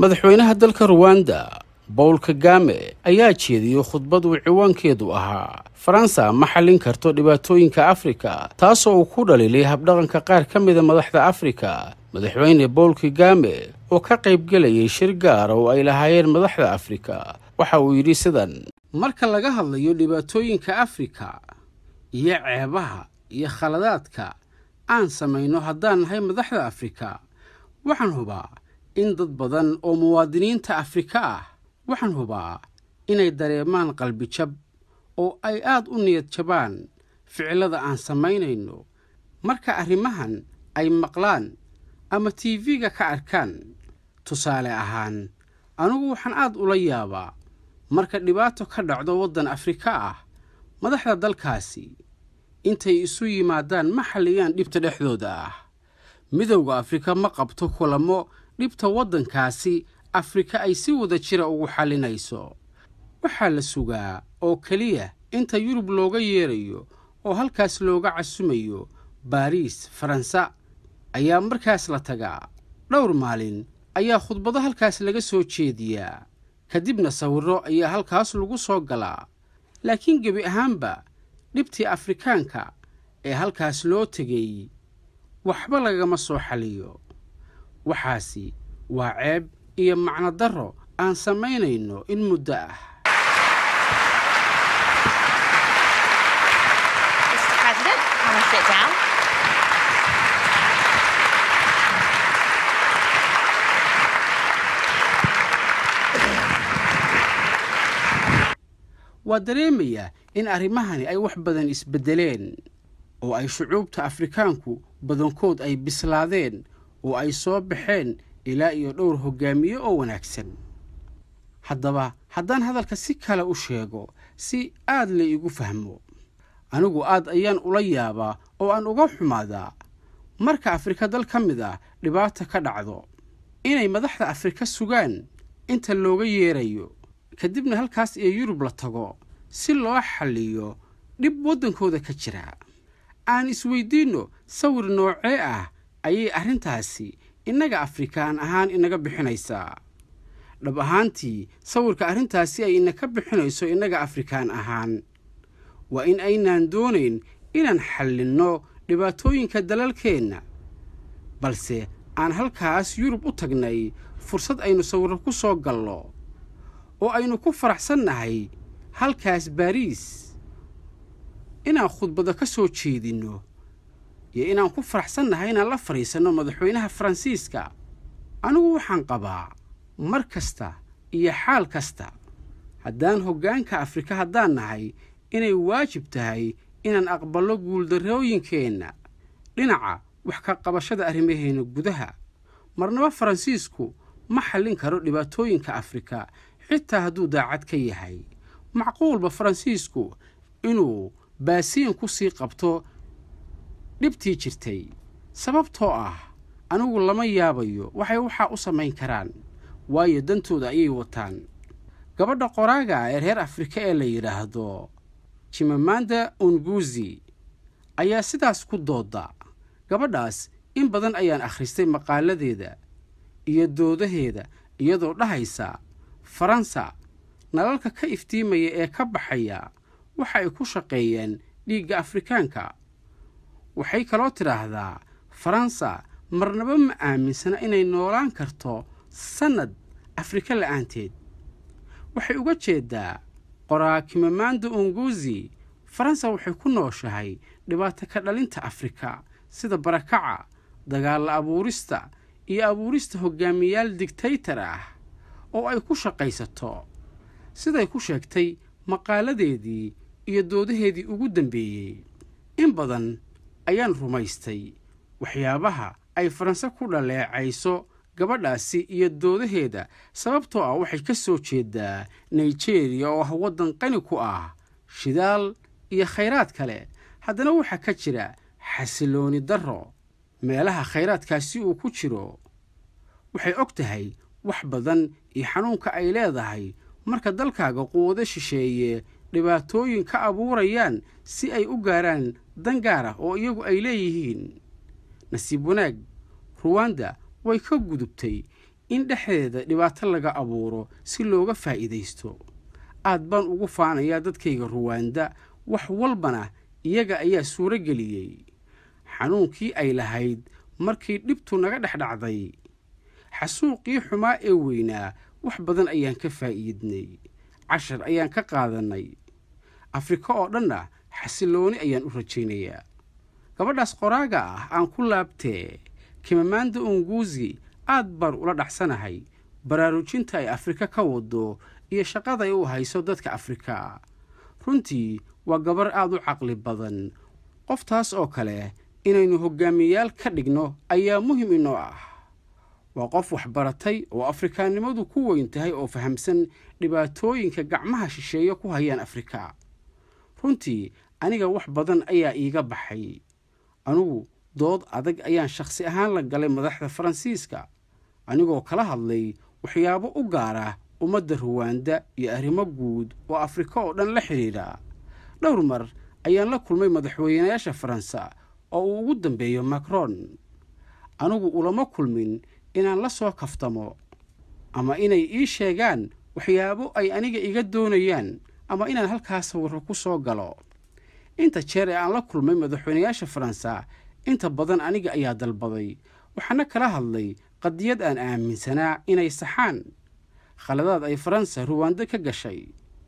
madaxweynaha dalka ruwanda bowl kagame ayaa jeediyey khudbad uu ciwaankeedu ahaa faransa ma xallin karto dhibaatooyinka afrika taasoo uu ku dhaliilay habdhaqanka qaar ka mida madaxda afrika madaxweyne bowl kagame oo ka qaybgelayay shir gaara oo ay lahaayeen madaxda afrika waxa uu yidhi sidan marka laga hadlayo dhibaatooyinka afrika iyo ceebaha iyo khaladaadka aan samayno haddaan nahay madaxda afrika waxaan hubaa in dad badan oo muwaadiniinta afrika ah waxaan hubaa inay dareemaan qalbijab oo ay aad u niyad jabaan ficillada aan samaynayno marka arrimahan ay maqlaan ama tv-ga ka arkaan tusaale ahaan anugu waxaan aad ula yaabaa marka dhibaato ka dhacdo waddan afrika ah madaxda dalkaasi intay isu yimaadaan ma xalliyaan dhibta dhexdooda ah midowda afrika ma qabto kulamo dhibta waddankaasi afrika ay si wada jira ugu xallinayso waxaa la sugaa oo keliya inta yurub looga yeerayo oo halkaas looga casumayo baariis faransa ayaa markaas la tagaa dhowr maalin ayaa khudbado halkaas laga soo jeediyaa kadibna sawirro ayaa halkaas lagu soo galaa laakiin gebi ahaanba dhibtii afrikaanka ee halkaas loo tegay waxba lagama soo xaliyo waxaasi waa ceeb iyo macno darro aan samaynayno in muddo ah Mr. President, can we sit down? waa dareemayaa in arrimahani ay wax badan isbeddeleen oo ay shucuubta afrikaanku badankood ay bislaadeen oo ay soo baxeen ilaa iyo dhowr hoggaamiye oo wanaagsan haddaba haddaan hadalka si kale u sheego si aad la iigu fahmo anigu aad ayaan ula yaabaa oo aan uga xumaadaa marka afrika dal ka mid ah dhibaata ka dhacdo inay madaxda afrika sugaan inta looga yeerayo kadibna halkaas iyo yurub la tago si loo xalliyo dhib waddankooda ka jira aan isweydiinno sawir noocee ah ayay arrintaasi innaga afrikaan ahaan inaga bixinaysaa dhab ahaantii sawirka arrintaasi ay inaka bixinayso innaga afrikaan ahaan waa in aynaan doonayn inaan xallinno dhibaatooyinka dalalkeenna balse aan halkaas yurub u tagnay fursad aynu sawirro ku soo gallo oo aynu ku faraxsannahay halkaas baariis inaan khudbado ka soo jeedinno iyo inaan ku faraxsannahay inaan la fadhiisanno madaxweynaha faransiiska anigu waxaan qabaa mar kasta iyo xaal kasta haddaan hoggaanka afrika haddaan nahay inay waajib tahay inaan aqballo guuldarrooyinkeenna dhinaca wax ka qabashada arrimaheenna gudaha marnaba faransiisku ma xallin karo dhibaatooyinka afrika xitaa hadduu daacad ka yahay macquulba faransiisku inuu baasiin ku sii qabto dhibtii jirtay sababtoo ah anigu lama yaabayo waxay waxaa u samayn karaan waayo dantooda ayay wataan gabadha qoraaga ee reer afrika ee la yidhaahdo jimamanda unguzi ayaa sidaas ku dooda gabadhaas in badan ayaan akhristay maqaaladeeda iyo doodaheeda iyadoo dhahaysa faransa nalalka ka iftiimaya ee ka baxaya waxa ay ku shaqeeyeen dhiigga afrikaanka waxay kaloo tidhaahdaa faransa marnaba ma aaminsana inay noolaan karto sannad afrika la'aanteed waxay uga jeeddaa qoraakimamanda unguzi faransa waxay ku nooshahay dhibaato ka dhalinta afrika sida barakaca dagaalla abuurista iyo abuurista hoggaamiyayaal digtaytar ah oo ay ku shaqaysato siday ku sheegtay maqaaladeedii iyo doodaheedii ugu dambeeyey in badan ayaan rumaystay waxyaabaha ay faranse ku dhaleecayso gabadhaasi iyo doodaheeda sababtoo ah waxay ka soo jeedaa nigeriya oo ah waddan qani ku ah shidaal iyo khayraad kale haddana waxaa ka jira xasilooni darro meelaha khayraadkaasi uu ku jiro waxay og tahay wax badan iyo xanuunka ay leedahay marka dalkaaga quwado shisheeye dhibaatooyin ka abuurayaan si ay u gaaraan dan gaar ah oo iyagu ay leeyihiin nasiib wanaag ruwanda way ka gudubtay in dhexdeeda dhibaato laga abuuro si looga faa'iidaysto aad baan ugu faanayaa dadkayga ruwaanda wax walbana iyaga ayaa suuro geliyey xanuunkii ay lahayd markii dhibtu naga dhex dhacday xasuuqii xumaa ee weynaa wax badan ayaan ka faa'iidnay cashar ayaan ka qaadannay afrika oo dhanna xasillooni ayaan u rajaynayaa gabadhaas qoraaga ah aan ku laabtee kimamaanda unguusi aad baan ula dhacsanahay baraarujinta ay afrika ka wado iyo shaqaday u hayso dadka afrika runtii waa gabar aad u caqli badan qoftaas oo kale inaynu hoggaamiyayaal ka dhigno ayaa muhim inoo ah waa qof waxbaratay oo afrikaannimadu ku weyn tahay oo fahamsan dhibaatooyinka gacmaha shisheeye ku hayaan afrika runtii aniga wax badan ayaa iiga baxay anugu dood adag ayaan shakhsi ahaan la galay madaxda faransiiska anigoo kala hadlay waxyaabo u gaara ummadda ruwaanda iyo arrimo guud oo afrika oo dhan la xidhiidha dhowr mar ayaan la kulmay madaxweynayaasha faransa oo uu ugu dambeeyo macron anigu ulama kulmin inaan la soo kaftamo ama inay ii sheegaan waxyaabo ay aniga iga doonayaan ama inaan halkaas sawirro ku soo galo inta jeer ee aan la kulmay madaxweynayaasha faransa inta badan aniga ayaa dalbaday waxaana kala hadlay qadiyad aan aaminsanaa inay saxaan khaladaad ay faransa ruwaando ka gashay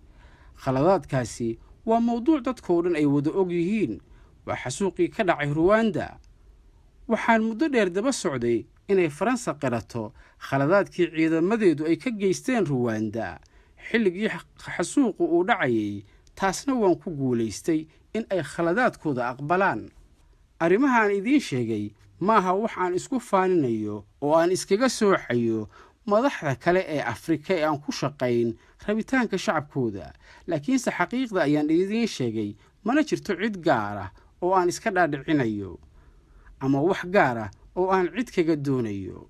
khaladaadkaasi waa mawduuc dadkoo dhan ay wada og yihiin waa xasuuqii ka dhacay ruwanda waxaan muddo dheer daba socday inay faransa qirato khaladaadkii ciidamadeedu ay ka geysteen ruwanda xilligii xasuuqu uu dhacayay taasna waan ku guulaystay in ay khaladaadkooda aqbalaan arrimahaan idiin sheegay maaha wax aan isku faaninayo oo aan iskaga sooxayo madaxda kale ee afrika ee aan ku shaqayn rabitaanka shacabkooda laakiinse xaqiiqda ayaan idiin sheegay mana jirto cid gaara oo aan iska dhaadhicinayo ama wax gaara oo aan cid kaga doonayo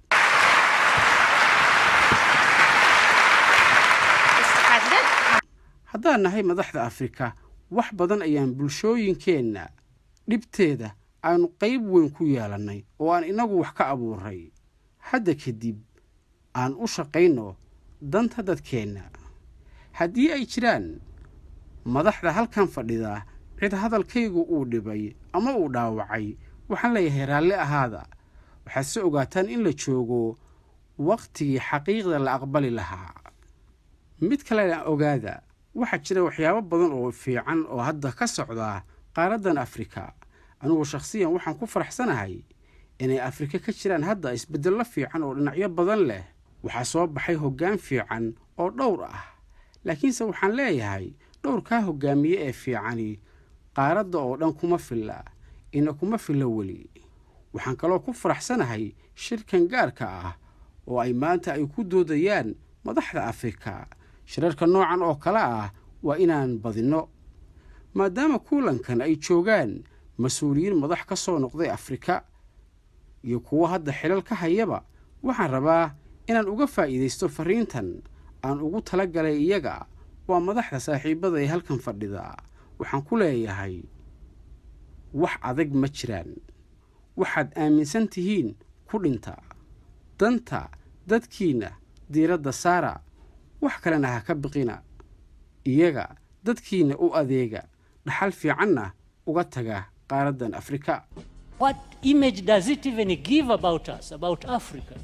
Mr. President, haddaan nahay madaxda afrika wax badan ayaan bulshooyinkeenna dhibteeda aanu qayb weyn ku yeelannay oo aan inagu wax ka abuuray hadda kadib aan u shaqayno danta dadkeenna haddii ay jiraan madaxda halkan fadhida cid hadalkaygu uu dhibay ama uu dhaawacay waxaan leeyahay raalli ahaada waxaad se ogaataan in la joogo wakhtigii xaqiiqda la aqbali lahaa mid kalena ogaada waxaa jira waxyaabo badan oo fiican oo hadda ka socda qaaraddan afrika anugu shakhsiyan waxaan ku faraxsanahay inay afrika ka jiraan hadda isbeddello fiican oo dhinacyo badan leh waxaa soo baxay hoggaan fiican oo dhowr ah laakiinse waxaan leeyahay dhowrkaa hoggaamiye ee fiicani qaaradda oo dhan kuma filla ina kuma filla weli waxaan kaloo ku faraxsanahay shirkan gaarka ah oo ay maanta ay ku doodayaan madaxda afrika shirarka noocan oo kale ah waa inaan badinno maadaama kuulankan ay joogaan mas-uuliyiin madax ka soo noqday afrika iyo kuwo hadda xilal ka hayaba waxaan rabaa inaan uga faa'iidaysto fariintan aan ugu tala galay iyaga waa madaxda saaxiibada ee halkan fadhida waxaan ku leeyahay wax adag ma jiraan waxaad aaminsan tihiin ku dhinta danta dadkiinna diiradda saara wax kalena ha ka biqina iyaga dadkiinna u adeega dhaxal fiicanna uga taga qaaraddan afrika What image does it even give about us, about Africa?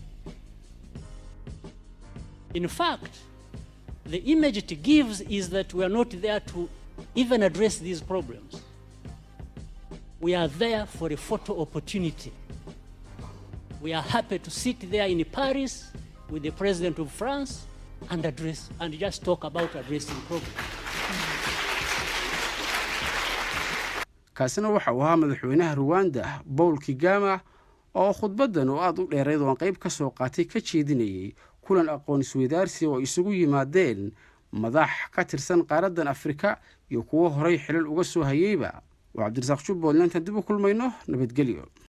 In fact, the image it gives is that we are not there to even address these problems. We are there for a photo opportunity. We are happy to sit there in Paris with the President of France and address and just talk about addressing problems. kaasina waxa uu ahaa madaxweynaha ruwanda bowl kigama oo khudbaddan oo aada u dheerayd oo aan qayb ka soo qaatay ka jeedinayay kulan aqoon isweydaarsi oo isugu yimaadeen madax ka tirsan qaaraddan afrika iyo kuwo horay xilal uga soo hayeyba waa cabdirasaaq jubbaland intaan dib u kulmayno nabadgelyo